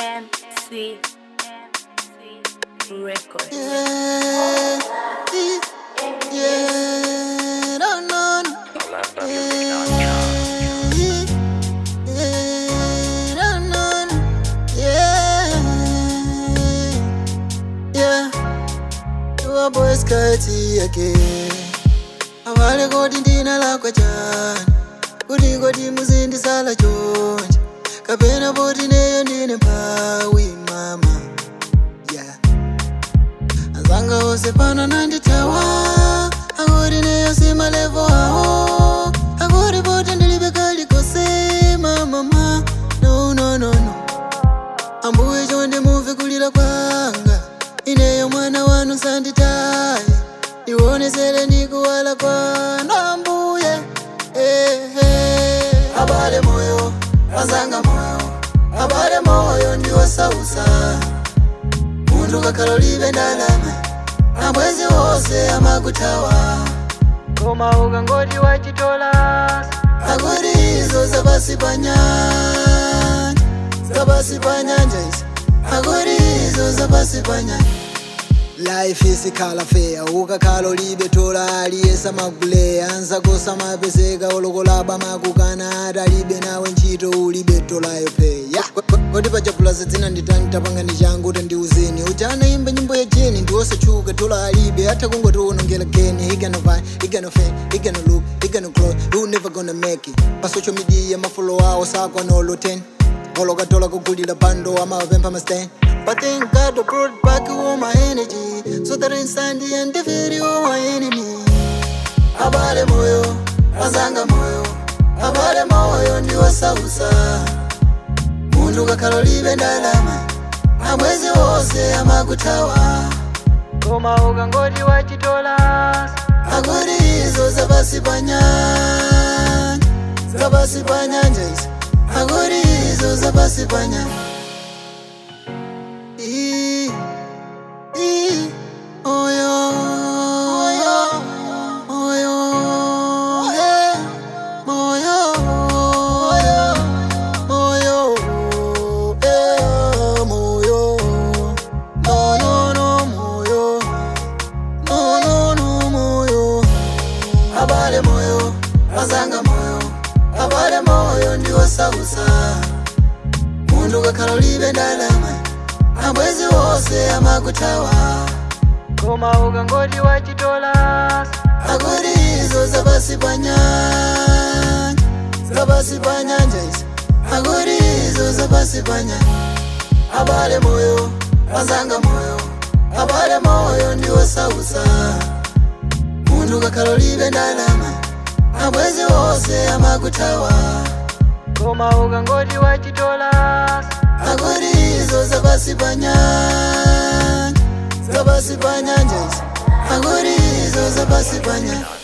MC Record. Yeah, yeah, no, no, no. Yeah, yeah, no, no, no. Yeah, yeah. Your boy's kati yake avale koti ndina lakwa chani kuti koti muzindisala chonje kapena poti neyo ndine mphawi mama yeah. azanga ose pano nanditawa akuti neyo simalevo awo akuti poti ndilibe kalikose mamama no, no, no, no. ambuye chonde muve kulira kwanga ineyo mwana wanu sanditaye ndionesere ndikuwala kwanu ambuye eh, eh. abale moyo azanga moyo abale moyo ndiwosausa muntu kakhala libe ndalama abwezi wose amakuthawa koma ukangoti wachitola akuti izo zapasi pa nyanja zapasi pa nyanja izi akuti izo zapasi pa nyanja life isikhala feya ukakhala ulibe tola aliyesa magule anzakosa mapezeka olokolaba makukana atalibe nawe ntchito ulibe tolayo peya kodi pachapulaza dzina nditani tapangani changu kuti ndiuzeni uti anaimba nyimbo ya jeni ndiwosatchuka tola alibe atha kungotiwonongela geni he gonna vine he gonna fan he gonna look he gonna grow you never gonna make it pa social media mafolo awo sakwanolo 10 olokatola kugulira bando amawapempha mastain But thank God I brought back all my energy So that I stand and defeat all my enemy Abale moyo, azanga moyo Abale moyo ndiwosausa Muntu kakhala libe ndalama Amwezi wose amakuthawa Koma ukangoti wachitola Akuti izo zapasi pa nyanja Zapasi pa nyanja izi Akuti izo zapasi pa nyanja Ee, ee, oyo, oyo, oyo, eh, moyo, oyo, moyo, eh, moyo, no, no, no, moyo, no, no, no, moyo. abale moyo azanga moyo abale moyo ndiwosausa muntu kakhala libe ndalama abwezi wose amakuthawa koma ukangoti wachitola akuti izo zapasi pa nyanja zapasi pa nyanja izi akuti izo zapasi pa nyanja abale moyo azanga moyo abale moyo ndiwosausa muntu kakhala libe ndalama abwezi wose amakuthawa koma ukangoti wachitola akuti izo zapasi pa nyanja zapasi pa nyanja izi akuti izo zapasi pa nyanja